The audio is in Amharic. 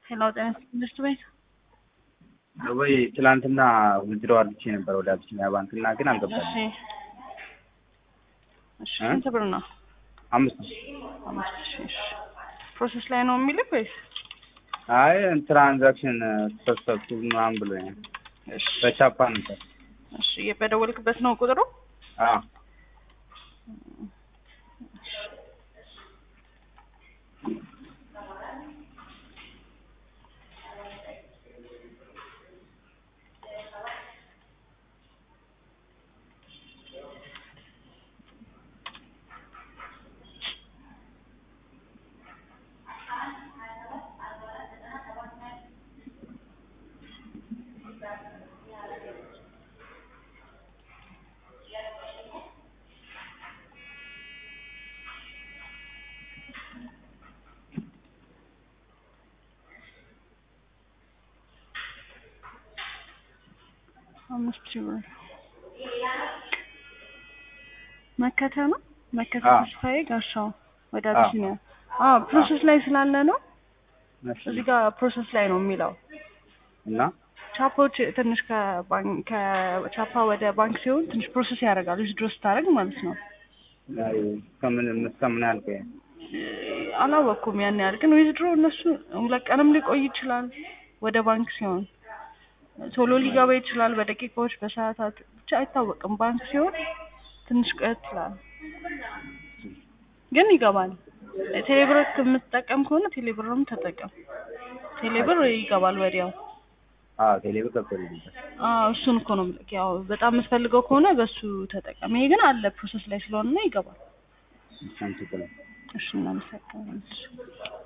ሄሎ ጤና ትምህርት ቤት ወይ ትላንትና ውድድሮ አድርጌ ነበር ወደ አቢሲኒያ ባንክ እና ግን እሺ አልገባልኝም። እሺ እ? ስንት ብር ነው? አምስት ሺህ አምስት ሺህ እሺ ፕሮሰስ ላይ ነው የሚልክ ወይስ? አይ ትራንዛክሽን ተሰብሰብኩ ምናምን ብሎኛል። እሺ በቻፓ ነበር። እሺ በደወልክበት ነው ቁጥሩ? አዎ አምስት ሺህ ብር መከተ ነው መከተ አዎ። ተስፋዬ ጋሻው ወደ አዎ። አቢሲኒያ አዎ ፕሮሰስ ላይ ስላለ ነው እሺ። እዚህ ጋር ፕሮሰስ ላይ ነው የሚለው እና ቻፓዎች ትንሽ ከባንክ ከቻፓ ወደ ባንክ ሲሆን ትንሽ ፕሮሰስ ያደርጋል ዊዝድሮ ስታደርግ ማለት ነው አይ፣ እስከምን እስከምን ያህል ቆየ? አላወቅኩም ያን ያህል ግን ዊዝድሮ እነሱ ሁለት ቀንም ሊቆይ ይችላል ወደ ባንክ ሲሆን ቶሎ ሊገባ ይችላል በደቂቃዎች በሰዓታት ብቻ አይታወቅም ባንክ ሲሆን ትንሽ ቆየት ይላል ግን ይገባል ቴሌብር የምትጠቀም ከሆነ ቴሌብርም ተጠቀም ቴሌብር ይገባል ወዲያው አዎ ቴሌብር ገብቶልኛል። አዎ እሱን እኮ ነው የምልህ ያው በጣም የምትፈልገው ከሆነ በሱ ተጠቀም ይሄ ግን አለ ፕሮሰስ ላይ ስለሆነ ይገባል እሺ፣ አመሰግናለሁ። እሺ እናመሰግናለን እሺ